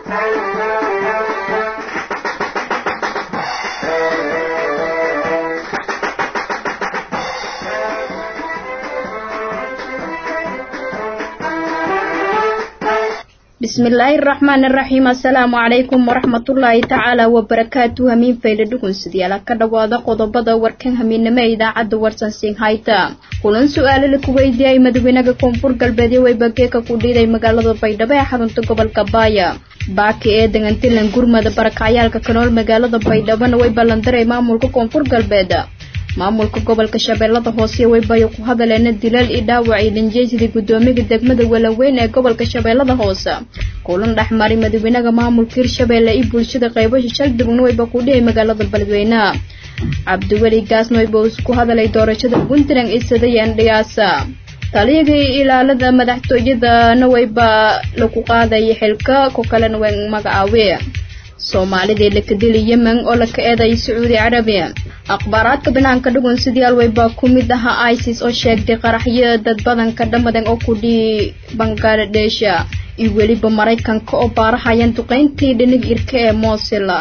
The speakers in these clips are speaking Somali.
bismillaahi raxmaan iraxiim assalaamu calaykum waraxmatullaahi tacaala wabarakaatu hamiin fayle dhugunsidyaala ka dhowaada qodobada warkan hamiinimo ee idaacadda warsan singhayta kulan su-aalo la ku weydiiyay madaxweynaha koonfur galbeedyo weybageeka ku dhiiday magaalada baydhabo ee xarunta gobolka baaya baaki ee degantilan gurmada barakacyaalka kanool magaalada baydhabona way ballandaray maamulka koonfur galbeed maamulka gobolka shabeellada hoose weybayo ku hadaleena dilal iyo dhaawac iyo dhanjeysidii guddoomiga degmada walaweyn ee gobolka shabeellada hoose kulan dhexmaray madaxweynaha maamulka hirshabeelle iyo bulshada qaybasha shaldhibugna weyba ku dhihey magaalada beledweyne cabdiweli gaasna weyba isku hadalay doorashada puntland iyo sadayan dhiyaasa taliyagii ilaalada madaxtooyadana weyba lagu qaadaya xilka ku kalena way magacaawe soomaalidii la kadili yemen oo laka eeday sacuudi carabiya akhbaaraadka banaanka dhugun sidayaal weybaa ku mid ahaa isis oo sheegtay qaraxyo dad badanka dhamadan oo ku dhii bangladesha iyo weliba maraykanka oo baarahayaan duqeyntii dhinig irka ee moosila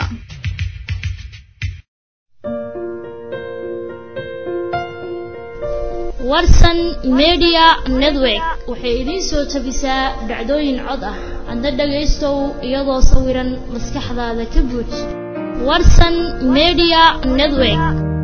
warsan media network waxay idiin soo tabisaa dhacdooyin cod ah hadda dhagaystow iyadoo sawiran maskaxdaada ka buuj warsan media network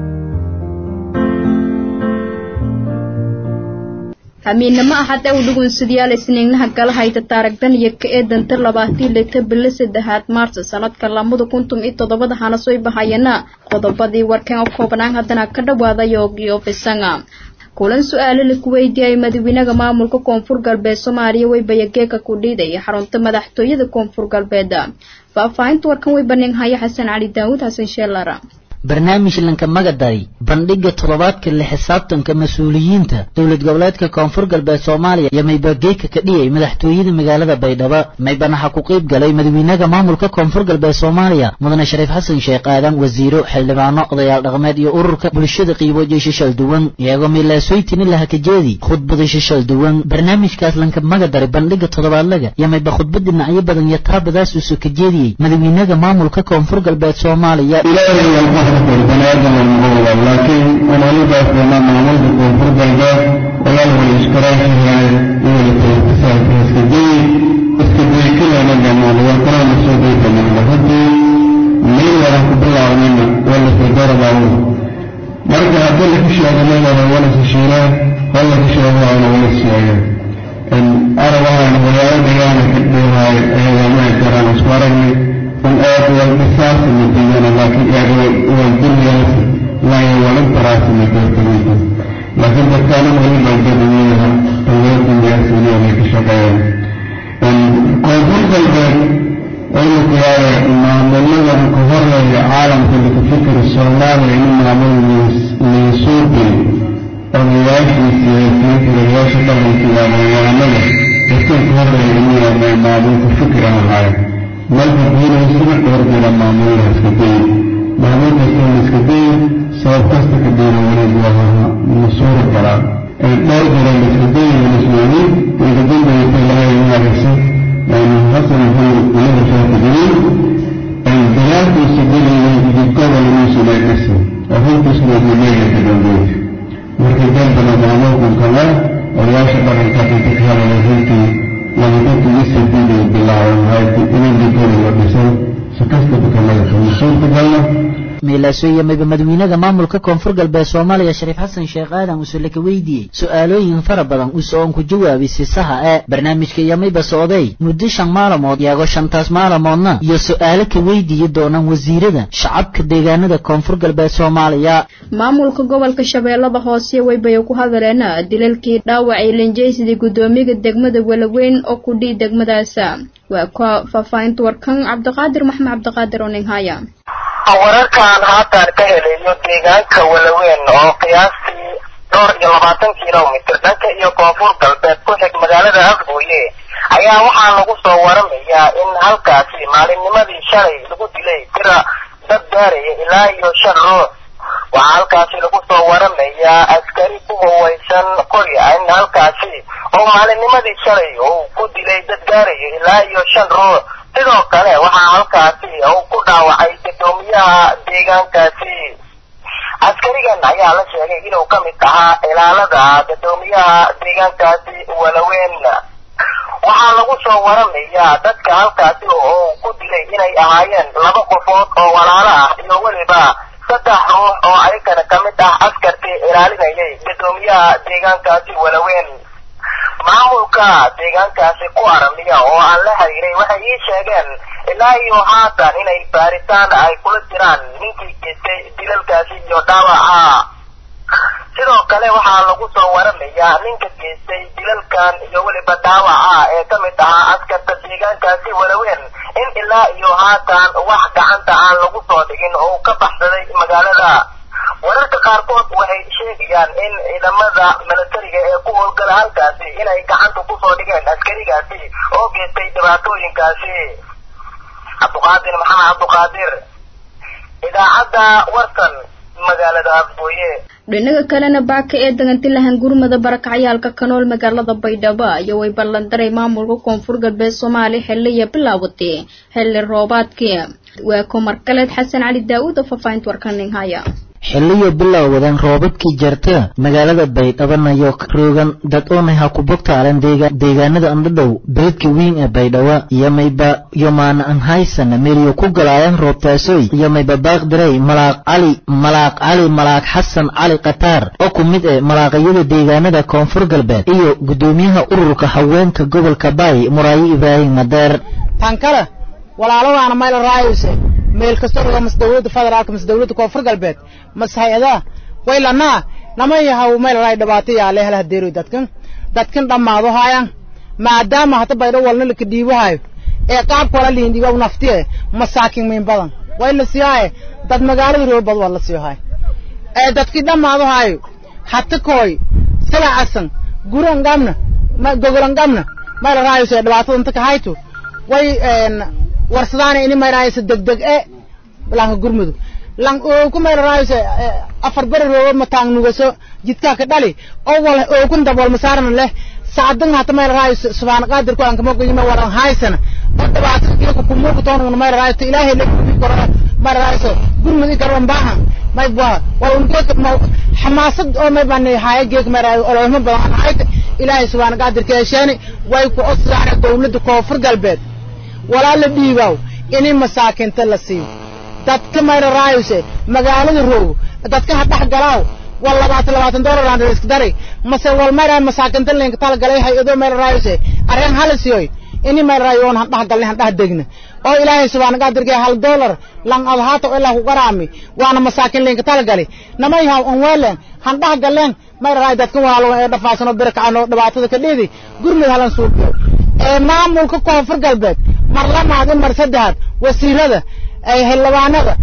hamiinamo axad ew dhugunsidayaal isniignaha gala hayta taaragdan iyo ka ee danta labaatii lita bilo saddexaad maarsa sanadka lamada kuntum iyo toddobada hana soo bahayana qodobadii warkan oo koobnaan haddana ka dhawaada yoogiyo fisanga kulan su-aalo la ku weydiiyay madaxweynaha maamulka koonfur galbeed soomaaliya weybayageeka ku dhiiday xarunta madaxtooyada koonfur galbeed faahfaahinta warkan way baneen haya xasan cali daawud xasan sheelara barnaamij lanka magadaray bandhiga toddobaadka la xisaabtanka mas-uuliyiinta dowlad goboleedka koonfur galbeed soomaaliya iyo maybageeka ka dhiyay madaxtooyada magaalada baydhabo maybanaxa ku qayb galay madaxweynaha maamulka koonfur galbeed soomaaliya mudane shariif xasan sheekh aadan wasiiro xildhibaano odayaal dhaqameed iyo ururka bulshada qiibood shishal duwan iyagoo milaasooytini lahakajeedi khudbada shishal duwan barnaamijkaas lanka magadaray bandhiga toddobaadlaga iyo mayba khudbad dhinacyo badan iyo taabadaas uusoo ka jeediyey madaxweynaha maamulka koonfur galbeed soomaaliya banaadam almuqawda laakiin walaalidaas dhammaa maamulka koonfur galbeed walaalwal iskaraashahay iwalatasaaka iskaday iskaday kilana dhamaan warkalana soo day dhamaanba haddii meel waran ku bilaabnayna walasa darabaawo marka haddii laku sheeganayana walasa shiilaa wallaka sheegaana wala sheega arabahan walaalo dhigaana ka dhihaay ayaga ma garaan isku aragnay un aad walbisaasa madiyana laakiin aad walduryaasa waayo walintaraasa madoortamida laakiin dadkaana waliba dadweynaha dowladunyaasiniyanay ka shaqeeyaan koonfur galbeed waynu kuyaaya maamuladan ka horeeya caalamka laka fikir soomaaliya in maamul liisuubi odayaashii siyaasiyiintirayaasha dhaqanka iyo aqoonyahanada dadkan ka horeeya inuu yahay maamulka fikir aan ahayn marka diinaysana dhowr jira maamulada iska day maamul kasta la iska day sabab kasta ka diina wanaag waa masuura galaa dhowr jira la iska day walismaani igadambeysa ilaahay maaraysa hasan maxamed ilaha shaaka jaliil dagaalkiisa gelayay jidkada laguusa leegasi arrintiisna dimeega ka dambeeyay markii dambana maamulkan kale odayaasha dhaqanka inta ka hadalay runtii labadintiisadii bilaaban inagikooda la dhisan si kastaba kalaga suurtagalna meelaasooya mayba madaxweynaha maamulka koonfur galbeed soomaaliya shariif xasan sheekh aadan uuse laka weydiiyey su-aalooyin fara badan uuse oon ku jawaabay si saha ee barnaamijka iyo mayba socday muddo shan maalamood iyagoo shantaas maalamoodna iyo su-aalo ka weydiiyi doonaan wasiirada shacabka deegaanada koonfur galbeed soomaaliya maamulka gobolka shabeellada hoose weybay ku hadaleen dilalkii dhaawacay lanjeysidii guddoomiyaha degmada walaweyn oo ku dhii degmadaasa waa ka faahfaahinta warkan cabdiqaadir maxmed cabdiqaadir oninghaya wararkan haatan ka helayo deegaanka walaweyn oo qiyaastii dhowr iyo labaatan kilomitr dhanka iyo koonfur galbeed ku xig magaalada afgooye ayaa waxaa lagu soo waramayaa in halkaasi maalinnimadii shalay lagu dilay tira dad gaaraya ilaa iyo shan ruux waxaa halkaasi lagu soo waramayaa askari ku hawaysan qori in halkaasi oo maalinnimadii shalay uu ku dilay dad gaaraya ilaa iyo shan ruux sidoo kale waxaa halkaasi uu ku dhaawacay guddoomiyaha deegaankaasi askarigan ayaa la sheegay inuu ka mid ahaa ilaalada guddoomiyaha deegaankaasi walaweyn waxaa lagu soo waramayaa dadka halkaasi oo ku dilay inay ahaayeen laba qofood oo walaalo ah iyo weliba saddex ruux oo ayagana ka mid ah askarkii ilaalinayay guddoomiyaha deegaankaasi walaweyn maamulka deegaankaasi ku aramiya oo aan la xiriiray waxay ii sheegeen ilaa iyo haatan inay baaritaan ay kula jiraan ninkii geystay dilalkaasi iyo dhaawaca sidoo kale waxaa lagu soo waramayaa ninka geystay dilalkan iyo weliba dhaawaca ee ka mid ahaa askarta deegaankaasi walaweyn in ilaa iyo haatan wax gacanta aan lagu soo dhigin oo ka baxsaday magaalada wararka qaarkood waxay sheegayaan in ciidamada milatariga ee ku howlgala halkaasi inay gacanta kusoo dhigeen askarigaasi oo geystay dhibaatooyinkaasi cabduqaadir maxamed cabduqaadir idaacadda warsan magaalada afgooye dhinaga kalena baaka ee dagantilahan gurmada barakacyaalka kanool magaalada baydhabo iyo way ballandaray maamulka koonfur galbeed soomaaliya xiliya bilaawatay xilli roobaadkii waa kumar kaleed xasan cali daa'uud oo faafahinta warkanin haya xilliyo bilowdan roobabkii jarta magaalada baydhabanayo roogan dad oonay ha ku bogtaaleen deegaanada andhadhow beledka wiin ee baydhabo iyo mayba yomaana an haysana meeliyo ku galaayaan roobtaasoy iyo mayba baaqdirey malaaq cali malaaq cali malaaq xasan cali khataar oo ku mid eh malaaqayada deegaanada koonfur galbeed iyo guddoomiyaha ururka haweenka gobolka baay muraayo ibraahim madeer tankale walaalawaana mayla raayayse meel kasta oo mas dawladda federaalka mas dawladda koonfur galbeed mas hay-adaha waylanaa nama yahaw meel raay dhibaato yaale hel hadeeroy dadkan dadkan dhammaado haayaan maadaama hata baydho walna laka dhiibahayo ee qaabka wala liin dhiiba naftiye masaakin miin badan way la siiyaaye dad magaalada roob bad waa la siiyahay ee dadkii dhammaado haayo hata kooy sila asan guran gamna ma gogolan gamna meel raayayse dhibaatada inta ka hayto way warsadaan ini mayraysa degdeg e lanka gurmudu lang oo ku mayraysa afar bari roobo mataang nugaso jidka ka dhali oo wala oo kun dabol masaarna leh saadan hata mayraysa subhana qadir ku anka moqo yima waran haysana oo dhibaato kii ku kumuuq toon mayraysa ilaahay le ku koro mayraysa gurmudi garan baahan may baa wala unkeek ma xamaasad oo may baan haye geek maray oo ma badan hayta ilaahay subhana qadir ka yeeshani way ku osraana dawladda koonfur galbeed walaa la dhiibaaw inay masaakinta la siiyo dadka mayra raayose magaalada roogo dadka ha dhex galaaw wal labaatan labaatan dollar aan risk dari mase wal mayra masaakinta linka tal galay hay-ado mayra raayose arrin hala siyoy ini mayra raayo oon han dhex galnay han dhex degna oo ilaahay subhaana qaadirkee hal dollar lan adhaata oo ilaa ku qaraami waana masaakin linka tal gali namay haw on weelen han dhex galeen mayra raay dadka waalo ee dhafaasan oo birkacan oo dhibaatada ka dheedi gurmud halan suuqiyo ee maamulka koonfur galbeed mar lamaad in mar saddexaad wasiirada xildhibaanada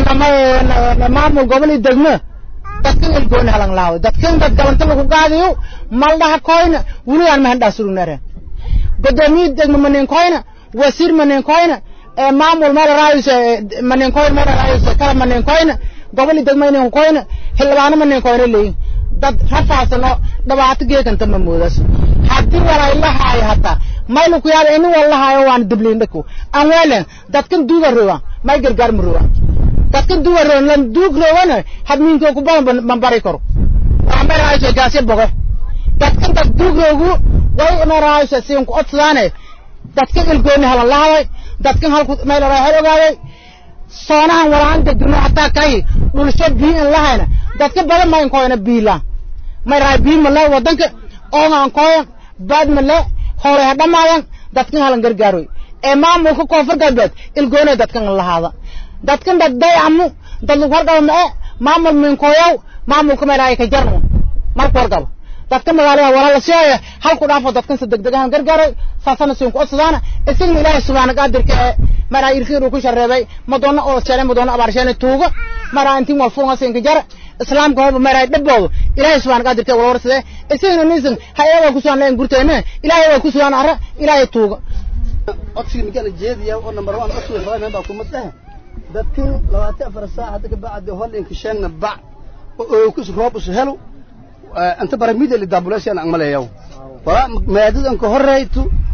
maamul gobol iyo degmo dadkan ilgooni halan laawo dadkan dad galanta lagu qaadayo maldhaha koyna weligaan mahandhaa surugnare gudoomiye degmo maninkoyna wasiir maninkoyna maamul meel raayus maninkoyna meel raayus kala maninkoyna gobol iyo degmo ininkoyna xildhibaano maninkoyna leeyin dad rafaasan oo dhibaato geekanta ma moodas haddii walaylahaay hataa maylu ku yaada ini wallahayo waan dibliin dhako aan weelen dadkan duuga rowa may gargaar ma rowa dadkan duuga rowa lan duug rowana hadmiinko ku badan ban bari karo waa may raayso gaasya bogo dadkan dad duug rogu way may raayso siin ku odsadaane dadkan ilgooni halan lahaway dadkan halku may raay hal ogaaday soonahan walaan degdino hataa kay dhulsho bii in lahayna dadka badan ma inkoyna biila may raay bii ma le wadanka oogaan koyan baad ma le hore ha dhamaayan dadkan halan gargaaroy ee maamulka koonfur galbeed ilgoonay dadkan lahaada dadkan dad dayacamu dad lagu horgabo ma e maamul minkooyaw maamulka mayraaya ka jarnu marku horgabo dadka magaalada wala la siiyaya halku dhaafo dadkan si degdeg ahan gargaaroy saasana siin ku odsadaana isagna ilaahay subhaana qaadirka ee maraa irkiir uu ku shareebay madoona oo sheelay madoona abaarsheen tuugo maraa intiin wal fuunga siin ka jara islaamka hooba maraa dhabboodo ilaahay subhaana qaadirka wala warsade isagna nisan hay-ada ku soo leen gurteena ilaahay waa ku soo ara ilaahay tuugo codsiga ninkaan jeediya oo number 1 codsiga fadhay member kuma tahay dadkan labaatan afar saac hadda ka bacdi holinka sheegna bac oo ku roob us helo anta baramida li dabulation ang malayaw wala maadadan ka horeyto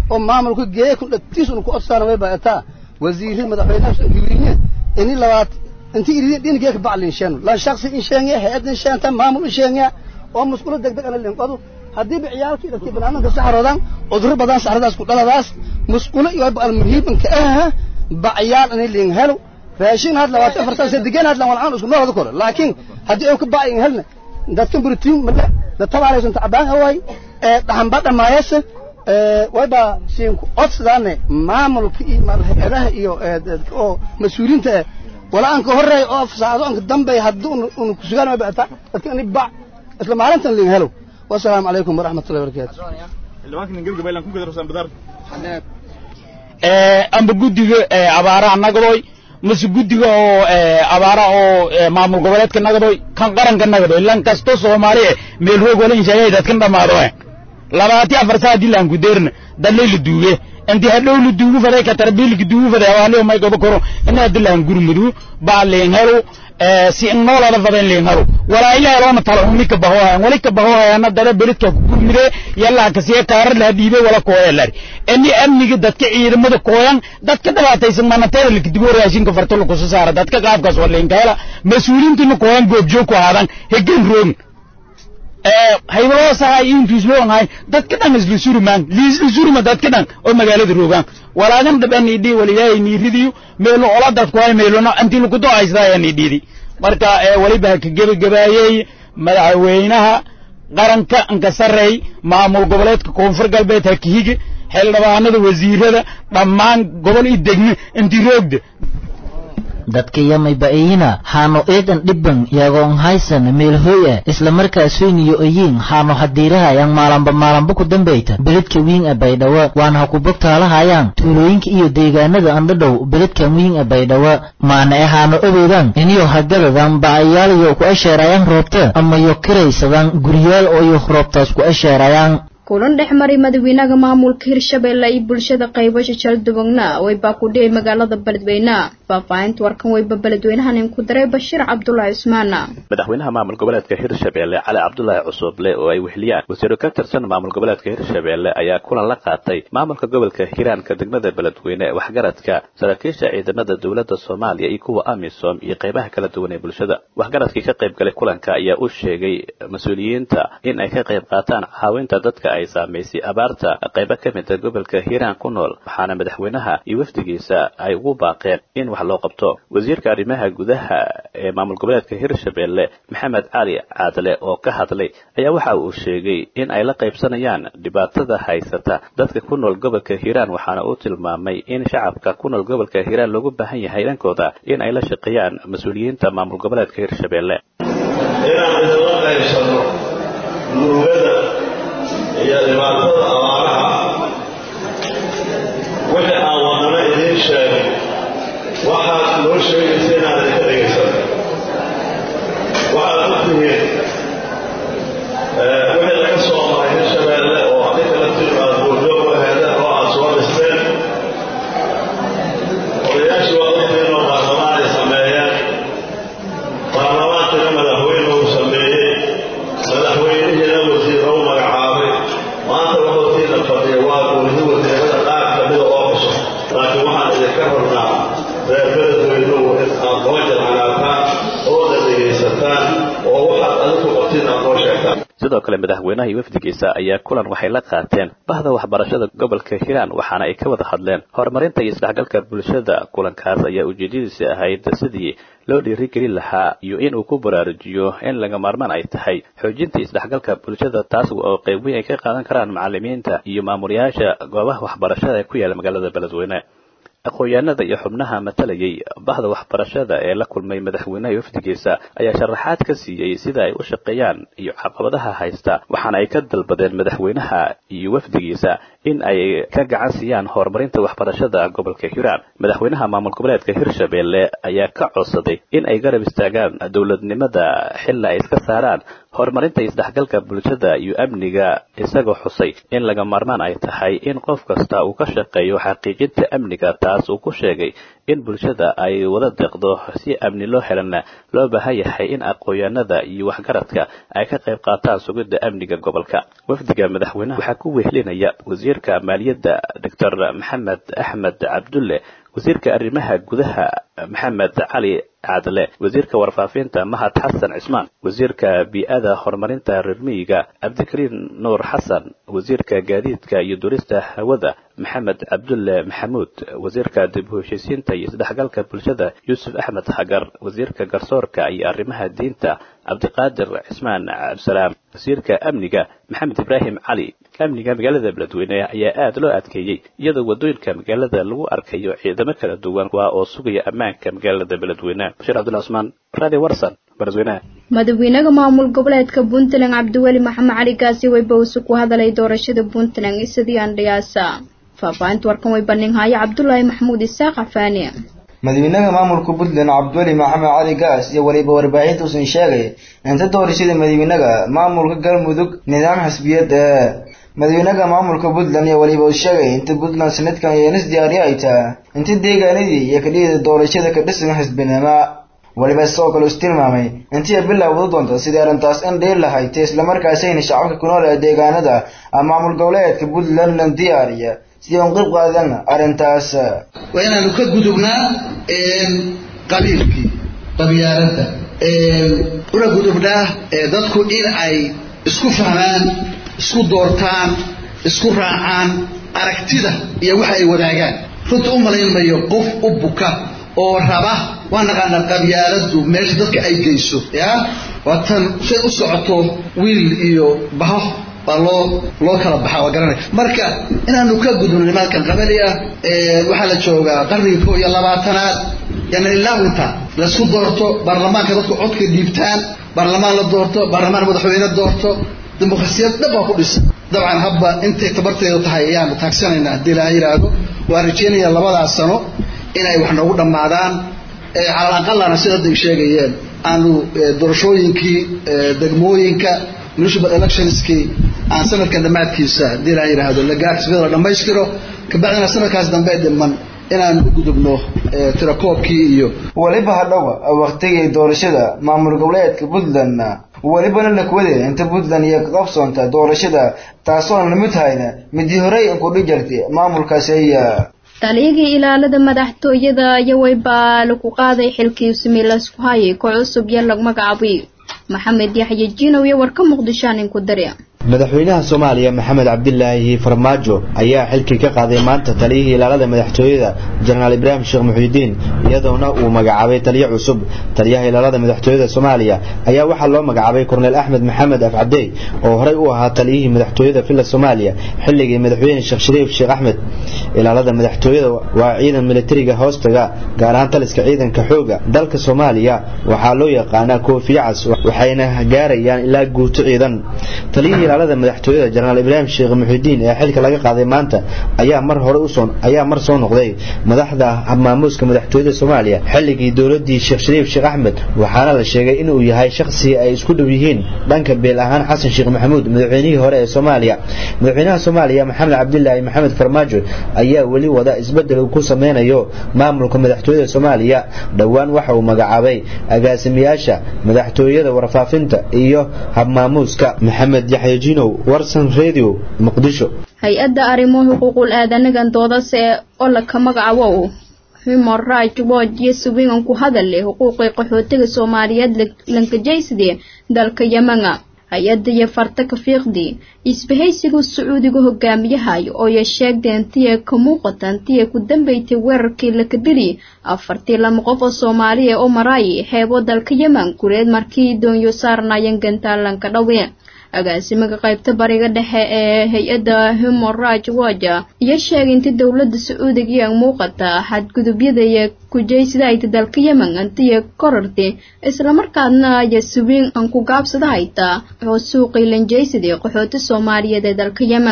oo maamulka geeya ku dhagtiis unu ku odsaana way baataa wasiirada madaxweynaha riwiine ini labaat inti iridin dhinigee ka baclin sheeno lan shaksi in sheenya hay-adin sheenta maamul in sheenya oo musqulo degdeg ana linqodu haddiiba ciyaalkii dadkii banaananka saxroodaan cudurro badan saxradaas ku dhaladaas musqulo iyo almuhiibanka ah bacyaal inay liin helo raashin had labaatan afar sano degan had lan walcaan isku noolada kore laakiin haddii ay ka bacyin helna dadkan buritiin male dad tabaalaysan tacbaan away ee dhaxanba dhamaayasa wayba siin ku codsadaane maamulka iyo hay-adaha iyo oo mas-uuliyiinta eh wala aan ka horreey oo saacado aan ka dambeey haddii unu kusugaan way bata dadka ani bac isla maalintan liin helo wasalaamu calaykum waraxmatullahi wabarakaatu amba guddiga abaaraha nagadoy mase guddiga oo abaara oo maamul goboleedka nagadoy kan qaranka nagadoy lan kasto soomaali meel roog wala inshaagay dadkan dhamaado labaati afar saa hadii laan ku deerna dalay la duuge intii hadhow la duugu faday ka tarbiil la duugu faday awaali may gobo koro ina hadii laan gurmudu baa leen helo si noolada fadan leen helo walaa ilaa loona talo umi ka baho wali ka baho ana dara beridka ku gurmide yalla ka siya kaarar la diibe wala kooyalari ini amniga dadka ciidamada kooyan dadka dhibaataysan manateeda la kidibo raashinka farto la kuso saara dadka qaabkaas waa leen kala mas-uuliyiintuna kooyan goobjoog ku haadan hegan roogn haybadoo saha intuisloonhay dadka dhan isla surumaan liisla suruma dadka dhan oo magaalada roogaan walaagan dhaban idhi walilaahay niiridiyo meelo ola dadku hay meelona intii lakudo haystaa nidhidi marka waliba ka gebagabaayey madaxweynaha qaranka anka sarreey maamul goboleedka koonfur galbeed ha kahige xildhibaanada wasiirada dhammaan gobol i degme intii roogda dadka yamay ba'iyina haano eedan dhibban yagoon haysan meelhooya isla markaas weyniyo oyiin haano hadiirahayaan maalanba maalanba ku dambeyta beledka wiin a baydhawa waana ha ku bogtaalahayaan tuulooyinka iyo deegaanada andhadhow beledkan wiin a baydhawa maana e haano obeydaan iniyo hagadadan ba'ayaalayo ku asheerayaan roobta ama yo kiraysadaan guryaal ooyo roobtaas ku asheerayaan kulan dhex maray madaxweynaha maamulka hirshabeelle iyo bulshada qaybasha jaldubagna waybaa ku dhiyay magaalada beledweyne faahfaahinta warkan wayba beledweynahan inku daray bashiir cabdulaahi cusmaan madaxweynaha maamul goboleedka hirshabeelle cali cabdulaahi cusuble oo ay wehliyaan wasiiro ka tirsan maamul goboleedka hirshabeelle ayaa kulan la qaatay maamulka gobolka hiiraanka degmada beledweyne waxgaradka saraakiisha ciidamada dowladda soomaaliya iyo kuwa amisom iyo qaybaha kala duwan ee bulshada waxgaradkii ka qayb galay kulanka ayaa u sheegay mas-uuliyiinta in ay ka qayb qaataan caawinta dadka ay saamaysay abaarta qaybo ka mida gobolka hiiraan ku nool waxaana madaxweynaha iyo wafdigiisa ay ugu baaqeen in wax loo qabto wasiirka arrimaha gudaha ee maamul goboleedka hirshabeelle maxamed cali caadle oo ka hadlay ayaa waxa uu sheegay in ay la qaybsanayaan dhibaatada haysata dadka ku nool gobolka hiiraan waxaana uu tilmaamay in shacabka ku nool gobolka hiiraan loogu baahan yahay dhankooda in ay la shaqeeyaan mas-uuliyiinta maamul goboleedka hirshabeelle iyo dhibaatada abaaraha wixii aan wadana idiin sheego waxaad noo sheegaysa inaad idinka dhegaysan waxaad og tihiin wixii laga soo maray hirshabeelle oo adinka laftiidu aad buurjoog u aheedeen oo aad soo dhisteen odayaashii waa ogtihiin oo baarlamaan ay sameeyeen baarlamaankiina madaxweyne uu sameeyey madaxweynihiina wasiiro u magacaabay maanta waxootiina fadhiya waa guuridi wasiirada qaar kamida oo cusub laakiin waxaan idinka rabnaa reer beledweynuhu in aad noo jamcanaataan ooda dhegaysataan oo waxaad adigu qabtiin aad noo sheegtaan sidoo kale madaxweynaha iyo wafdigiisa ayaa kulan waxay la qaateen bahda waxbarashada gobolka hiiraan waxaana ay ka wada hadleen horumarinta iyo isdhexgalka bulshada kulankaas ayaa ujeedadiisa ahayd sidii loo dhiirigelin lahaa iyo in uu ku baraarujiyo in laga maarmaan ay tahay xoojinta isdhexgalka bulshada taas oo qayb weyn ay ka qaadan karaan macalimiinta iyo maamulayaasha goobaha waxbarashada ee ku yaala magaalada beledweyne aqoon-yahanada iyo xubnaha matalayay bahda waxbarashada ee la kulmay madaxweynaha iyo wafdigiisa ayaa sharaxaad ka siiyey sida ay u shaqeeyaan iyo caqabadaha haysta waxaana ay ka dalbadeen madaxweynaha iyo wafdigiisa in ay ka gacan siiyaan horumarinta waxbarashada gobolka hiiraan madaxweynaha maamul goboleedka hirshabeelle ayaa ka codsaday in ay garab istaagaan dowladnimada xilla ay iska saaraan horumarinta isdhexgalka bulshada iyo amniga isagoo xusay in laga maarmaan ay tahay in qof kasta uu ka shaqeeyo xaqiijinta amniga taas uu ku sheegay in bulshada ay wada deeqdo si amni loo helana loo baahan yahay in aqoonyaanada iyo waxgaradka ay ka qayb qaataan sugidda amniga gobolka wafdiga madaxweynaha waxaa ku wehelinaya wasiirka maaliyadda doctor maxamed axmed cabdulle wasiirka arrimaha gudaha maxamed cali cadle wasiirka warfaafinta mahad xasan cismaan wasiirka bii'ada horumarinta reer miyiga cabdikariin nuur xasan wasiirka gaadiidka iyo durista hawada maxamed cabdulle maxamuud wasiirka dib u heshiisiinta iyo isdhexgalka bulshada yuusuf axmed xagar wasiirka garsoorka iyo arrimaha diinta cabdiqaadir cismaan cabdisalaam wasiirka amniga maxamed ibraahim cali amniga magaalada beledweyne ayaa aada loo adkeeyey iyadoo wadooyinka magaalada lagu arkayo ciidamo kala duwan kuwa oo sugaya ammaanka magaalada beledweyne bashiir cabdulla cusmaan radio warsan beledweynaha madaxweynaha maamul goboleedka puntland cabdiweli maxamed cali gaasi weybawse ku hadalay doorashada puntland isidii andhiyaasa faahfaahinta warkan way bandhinhaayo cabdulaahi maxamuud isaaq cafaani madaxweynaha maamulka puntland cabdiweli maxamed cali gaas iyo weliba warbaahinta uusan sheegay inta doorashada madaxweynaha maamulka galmudug nidaam xisbiyad ee madaxweynaha maamulka puntland iyo weliba uu sheegay inta puntland sanadkan yeenis diyaariya ay tahay inta deegaanadii iyo kadhiyada doorashada ka dhisan xisbinimo weliba sidoo kale is tilmaamay intii ay bilowda doonta sidii arrintaas in dhiir lahayd islamarkaasayna shacabka ku nool ee deegaanada maamul goboleedka puntland lan diyaariya sidii aan qeyb qaadan arrintaas waa inaanu ka gudubnaa qabiilkii qabyaaladda una gudubnaa dadku in ay isku fahmaan isku doortaan isku raacaan aragtida iyo waxa ay wadaagaan runta u malaynmayo qof u buka oo raba waa naqaanaa qabyaaladdu meesha dadka ay geyso ya waa tan say u socoto wiil iyo baho baa loo loo kala baxaa waa garanay marka inaanu ka gudubno nimaadkan qabali ah waxaa la joogaa qarnigii koo iyo labaatanaad yani ilaa inta laisku doorto baarlamaanka dadku codka dhiibtaan baarlamaan la doorto baarlamaan madaxweyne doorto dimuqrasiyad dhab baa ku dhisan dabcan habba intay tabarteedu tahay ayaanu taagsanaynaa haddii ilaaha yidhaahdo waa rajeynaya labadaas sano inay wax noogu dhammaadaan calal aqalana sida hadda ay sheegayeen aanu doorashooyinkii degmooyinka municipal electionskii aan sanadkan dhammaadkiisa haddii ilaaha yidhaahdo la gaartisbada la dhammaystiro kabacdina sanadkaas dambe dhiman inaan u gudubno tirakoobkii iyo weliba hadhowa waktigii doorashada maamul goboleedka puntland welibana lakwade inta puntland iyo qabsoonta doorashada taasoon lamid hayna midii horey inkudhi jirtay maamulkaasiya taligii ilaalada madaxtooyada iyo weybaa lagu qaaday xilkii similasku hayay koox cusub iyo lag magacaabay maxamed yaxye jiinow iyo warka muqdishoan inku dare madaxweynaha soomaaliya maxamed cabdilaahi farmaajo ayaa xilkii ka qaaday maanta taliyihii ilaalada madaxtooyada jenaraal ibraahim sheekh muxiudiin iyadoona uu magacaabay taliyo cusub taliyaha ilaalada madaxtooyada soomaaliya ayaa waxaa loo magacaabay korneyl axmed maxamed afcabdey oo horey u ahaa taliyihii madaxtooyada villa soomaaliya xilligii madaxweyne sheekh shariif sheekh axmed ilaalada madaxtooyada waa ciidan militariga hoostaga gaar ahaan taliska ciidanka xooga dalka soomaaliya waxaa loo yaqaanaa koofiye cas waxayna gaarayaan ilaa guuto ciidan taliyihii ilaalada madaxtooyada jenaraal ibraahim sheekh muxiudiin ee xilka laga qaaday maanta ayaa mar hore usoo ayaa mar soo noqday madaxda maamuuska madaxtooyada soomaaliya xilligii dowladii sheekh shariif sheekh axmed waxaana la sheegay inuu yahay shakhsi ay isku dhow yihiin dhanka beel ahaan xasan sheekh maxamuud madaxweynihii hore ee soomaaliya madaxweynaha soomaaliya maxamed cabdilaahi maxamed farmaajo ayaa weli wada isbedel uu ku sameynayo maamulka madaxtooyada soomaaliya dhowaan waxa uu magacaabay agaasimiyaasha madaxtooyada warfaafinta iyo habmaamuuska maxamed yaxya jinow warsan radio muqdisho hay-adda arrimo xuquuqul aadanagan doodase oo laka magacaabo human right watch iyo suwigan ku hadal leh xuquuqii qaxootiga soomaaliyeed lankajaysde dalka yamana hay-adda iyo farta kafiiqdii isbahaysiga sacuudiga hogaamiyahay oo ya sheegdeen tiya ka muuqatan tiya ku dambeysay weerarkii lakadili afartii lama qof oo soomaaliya oo maraayi xeebo dalka yeman gureed markii doonyo saarnaayeen gantaalanka dhawe agaasimaga qaybta bariga dhexe ee hay-adda human right watch iyo sheegay inta dowladda sacuudiga iyo muuqata xadgudubyada iyo kujaysida ayta dalka yemen antiya korartay islamarkaadna aya suwiin aan ku gaabsada haytaa oo suuqii lanjaysadii qaxooti soomaaliyeed ee dalka yemen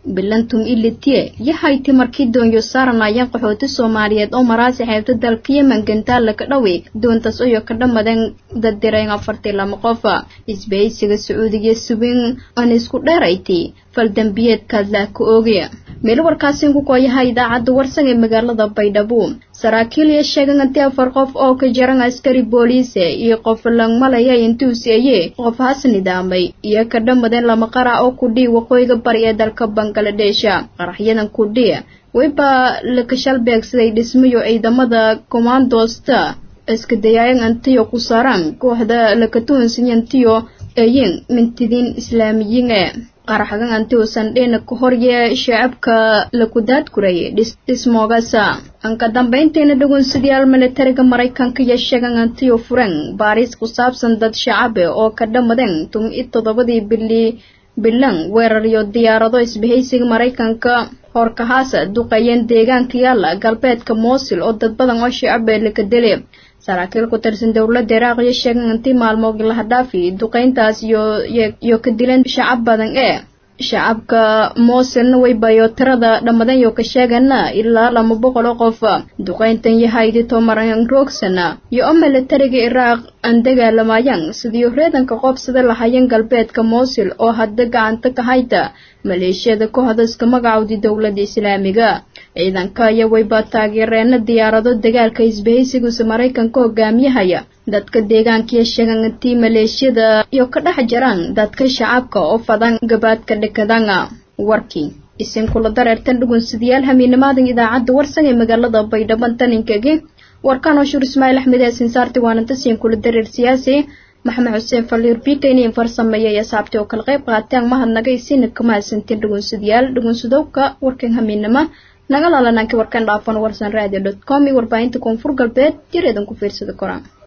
bilantum ilitiye yahayti markii doonyo saaranayeen qaxooti soomaaliyeed oo maraasi xeebta dalka yemen gantaalla ka dhawi doontaas oyo ka dhammadeen daddireen afartii lama qof isbahaysiga sacuudiga subin aan isku dheerayti faldambiyeedkaad laa ka oogi meel warkaasin ku kooyaha idaacadda warsan ee magaalada baydhabo saraakiil iyo sheegan intii afar qof oo ka jaran askari booliise iyo qof langmalaya intuuseeye qof has nidaamay iyo ka dhammadeen lama qara oo kudhii waqooyiga bari ee dalka bangaladeesha qaraxyadan kudhii wayba lakashal beegsaday dhismayo ciidamada kommandosta iska dayaayan antiyo ku saaraan kooxda lakatuunsiyantiyo eeyin mintidiin islaamiyiin ee qaraxgan antiusan dhina ka horye shacabka lakudaadkuray dhismoogasa anka dambayntiina dhugunsidayaal militariga maraykanka iyo sheegan antiyo furen baariis ku saabsan dad shacabe oo ka dhammadeen tum-i toddobadii bili bilan weerar iyo diyaarado isbahaysiga maraykanka horkahaasa duqeeyeen deegaanka yaalla galbeedka moosil oo dad badan oo shacabe laka dele saraakiil ku tirsan dowladda iraaq iyo sheegan intii maalmood lahadhaafi duqeyntaas iyo ka dileen shacab badan ee shacabka moosilna waybayo tirada dhammadan yo ka sheegana ilaa lama boqol oo qof duqeyntan yahaydi tomaran roogsana iyo oo militariga iraaq aan dagaalamayaan sidii reedanka qoobsada lahayeen galbeedka moosil oo hadda gacanta ka hayta maleeshiyada kooxda iska magacowdi dowladda islaamiga ciidanka ayaa wayba taageereena diyaarado dagaalka isbahaysiguse maraykanka hogaamiyahaya dadka deegaankiyo sheegan intii maleeshiyada iyo ka dhex jiraan dadka shacabka oo fadan gabaadka dhekadanga warkii isin kula dareertan dhugunsidayaal hamiinimaadan idaacadda warsan ee magaalada baydhabo taninkagi warkaan oo shur ismaaciil axmed yaasin saarti waananta siin kula dareer siyaasi maxamed xuseen faliir bika iniin farsameeyay asaabtii oo kala qayb qaateen mahadnaga isina kama hasantiin dhugunsadayaal dhugunsadowka warkan hamiinima naga laalanaanki warkan dhaafan warsan radio dot com iyo warbaahinta koonfur galbeed jireedan ku fiirsada koraan